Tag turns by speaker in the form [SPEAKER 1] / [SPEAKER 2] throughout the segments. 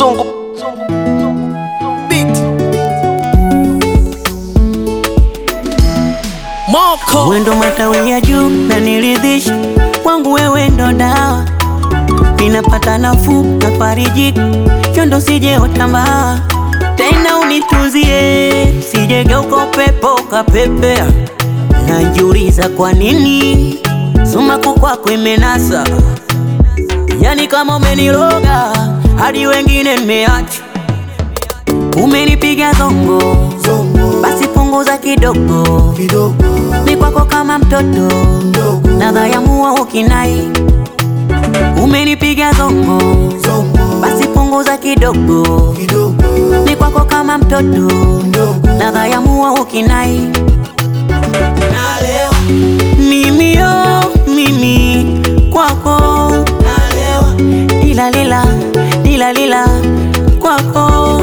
[SPEAKER 1] Zongo Beat Moko
[SPEAKER 2] Wendo matawi ya juu na niridhisha kwangu, wewe ndo dawa, ninapata nafuu na fariji, chondo sije otambaa tena, unituzie sijegeuka upepo kapepea, najiuliza kwa nini sumaku kwako imenasa, yani kama umeniroga hadi wengine nimeacha, umenipiga zongo basi punguza kidogo, ni kwako kama mtoto nadhayamua ukinai, umenipiga zongo basi punguza kidogo, ni kwako kama mtoto nadhayamua ukinai, mimi yo mimi kwako lila lila lila lila kwako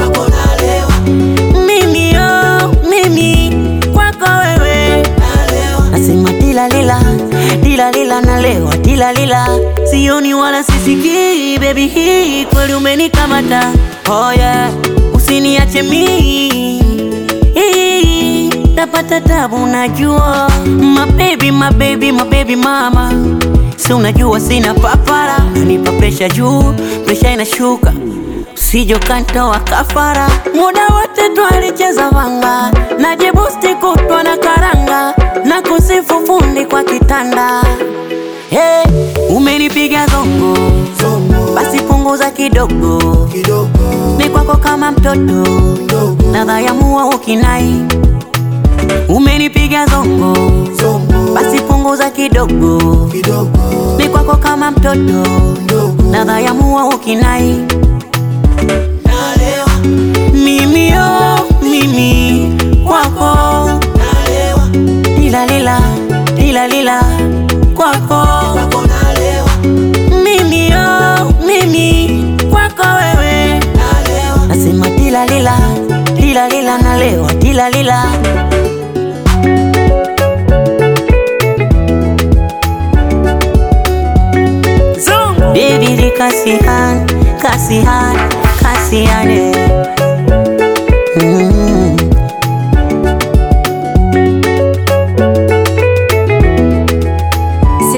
[SPEAKER 2] mimi yo mimi kwako wewe nasema dila lila dila lila nalewa dila lila sioni wala sisikii baby hii kweli umenikamata oh yeah usiniache mii Hii, tapata tabu najua mabebi mabebi mabebi mama si unajua sina papara nanipa presha juu presha inashuka Sijo kantoa kafara, muda wote twalicheza vanga, najibusti kutwa na karanga, na kusifu fundi kwa kitanda. Hey, umenipiga zongo, basi punguza kidogo, ni kwako kama mtoto, nadhayamua ukinai. Umenipiga zongo, basi punguza kidogo, ni kwako kama mtoto, nadhayamua ukinai. Mimi yo mimi kwako lila lila lila lila kwako mimi yo mimi kwako wewe nasema lila lila lila lila nalewa lila lila Baby di kasihan kasihan kasihan eh.